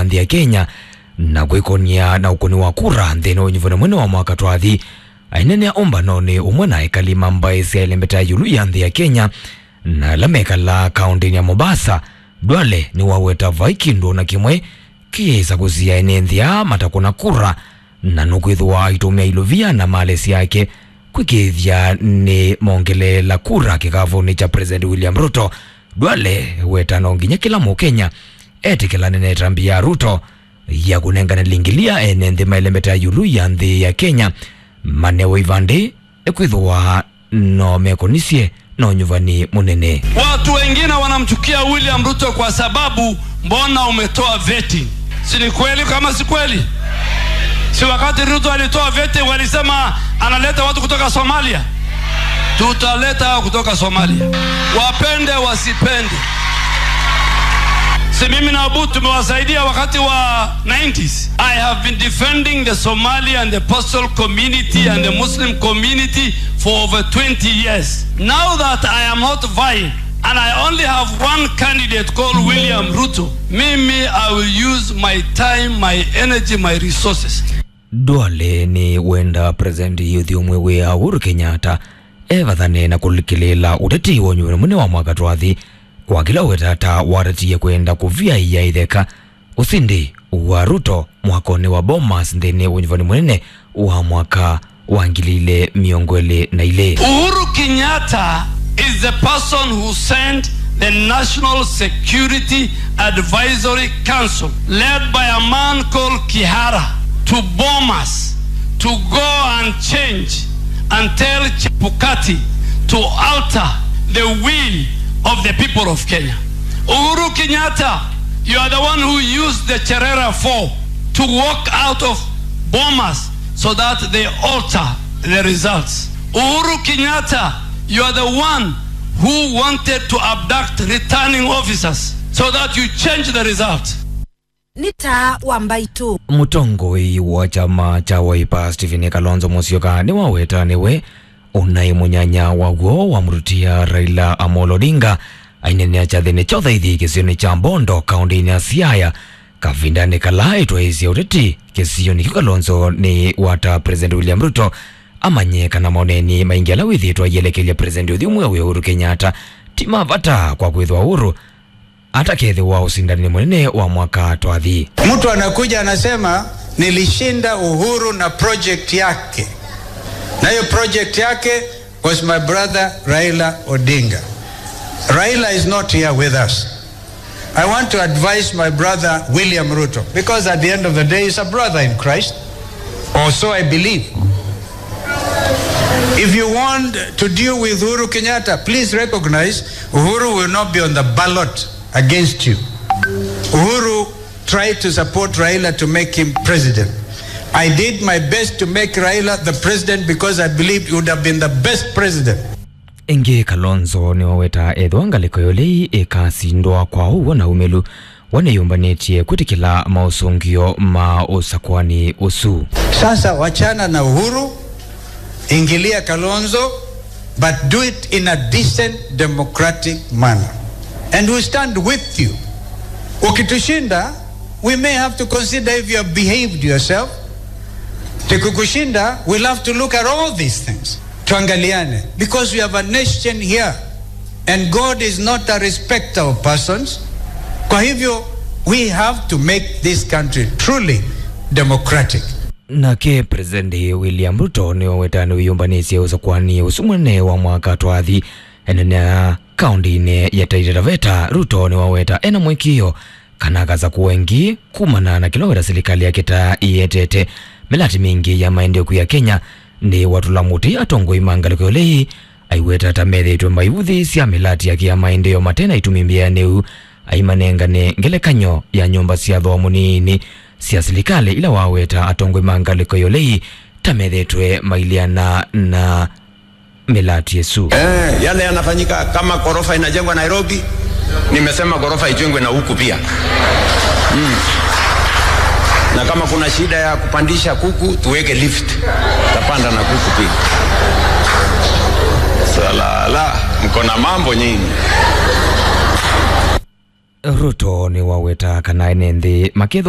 nthi ya kenya na kwikonia na ukuni wa kura nthini unyuvani mwene wa mwaka twathi ainene a umbano ni umwe na ikali mambai sya ilembeta yulu ya nthi ya kenya na ala mekala kaunti ya mombasa dwale ni waweta vai kindu na kimwe kiisa kusia ene nthia matakuna kura na nukwithwa itumia iluvia na malesi yake kwikithia ni mongelela kura kikavuni cha president william ruto dwale wetano nginya kila mukenya etikila nene tambi ya ruto ya kunengana lingilia ene nthi mailembeta yulu ya nthi ya kenya manewo ivandi ekwithwa no mekonisie no nyuvani munene Watu wengine wanamchukia William Ruto kwa sababu mbona umetoa veti? Si ni kweli kama si kweli? Si wakati Ruto alitoa veti walisema analeta watu kutoka Somalia? Tutaleta hao kutoka Somalia, wapende wasipende. Si mimi na Abu tumewasaidia wakati wa 90s. I have been defending the Somali and the Pastel community and the Muslim community for over 20 years. Now that I am not vying and I only have one candidate called William Ruto, mimi I will use my time, my energy, my resources. dwale ni wenda president yuthi umwe wia uhuru kenyatta evathane na kulikilila uteti wa nyuvani mwene wa mwaka twathi kwa kila wetata watatiie kwenda kuvia iya itheka usindi wa ruto mwakoni wa bomas nthini unyuvani munene wa mwaka wa ngili ile miongo ili na ile Uhuru Kenyatta is the person who sent the National Security Advisory Council, led by a man called Kihara, to bomb us, to go and change and tell Chebukati to alter the will of the people of Kenya. Uhuru Kenyatta, you are the one who used the Cherera 4 to walk out of bombers so that they alter the results. Uhuru Kenyatta, you are the one who wanted to abduct returning officers so that you change the result. nĩ ta wa mbaitu mutongoi wa chama cha waipa stephen kalonzo musyoka ni waweta niwe unai munyanya waguo wamurutia raila amolo odinga ainenea chathini chothe ithi kisioni cha mbondo kaunti-ini ya siaya kavindani kala itwaisya uteti kisioni kiu kalonzo ni wata president william ruto amanyeka na maoneni maingi ala withitwa yelekelia president uthi umwe wi uhuru kenyatta ti mavata kwa kwithwa uhuru atakethiwa usindani munene wa mwaka twathi Mtu anakuja anasema nilishinda Uhuru na project yake, na hiyo project yake was my brother Raila Odinga. Raila is not here with us. I want to advise my brother William Ruto because at the end of the day he's a brother in Christ, or so I believe. If you want to deal with Uhuru Kenyatta, please recognize Uhuru will not be on the ballot against you. Uhuru tried to support Raila to make him president. I did my best to make Raila the president because I believed he would have been the best president. ingi kalonzo niwaweta ethwa ngaliko yolei ikasindwa kwa uwo na umelu waneyumbanĩtie kwitikila mausungio ma usakwani usu Sasa wachana na Uhuru, ingilia Kalonzo, but do it in a decent democratic manner. And we stand with you. Ukitushinda, we may have to consider if you have behaved yourself. Tukikushinda, we'll have to look at all these things. Tuangaliane. Because we have a nation here. And God is not a respecter of persons. Kwa hivyo, we have to make this country truly democratic. nake presidenti william ruto niwaweta niwiyumbanisye usakwani usu mwene wa mwaka twathi enenea kaunti-ini ya taita taveta ruto niwaweta ena mwikio kana kaza kuwengi kumana na kiloweta serikali yake ta iyetete milati mingi ya maendeleo ya kenya ni watula muti atongoi mangaliko yolei aiweta tamethetwe maivuthi sya milati yake ya maendeleo matena itumimbia neu aimanengane ngelekanyo ya nyumba sya thomu nini sya serikali ila waweta atongoi mangaliko yolei tamethetwe mailiana na milati yesu Eh, yale yanafanyika kama ghorofa inajengwa Nairobi, nimesema ghorofa ijengwe na huku pia mm. Na kama kuna shida ya kupandisha kuku tuweke lift, tapanda na kuku pia. Salala, mko na mambo nyingi. ruto ni waweta kana ene nthi maketho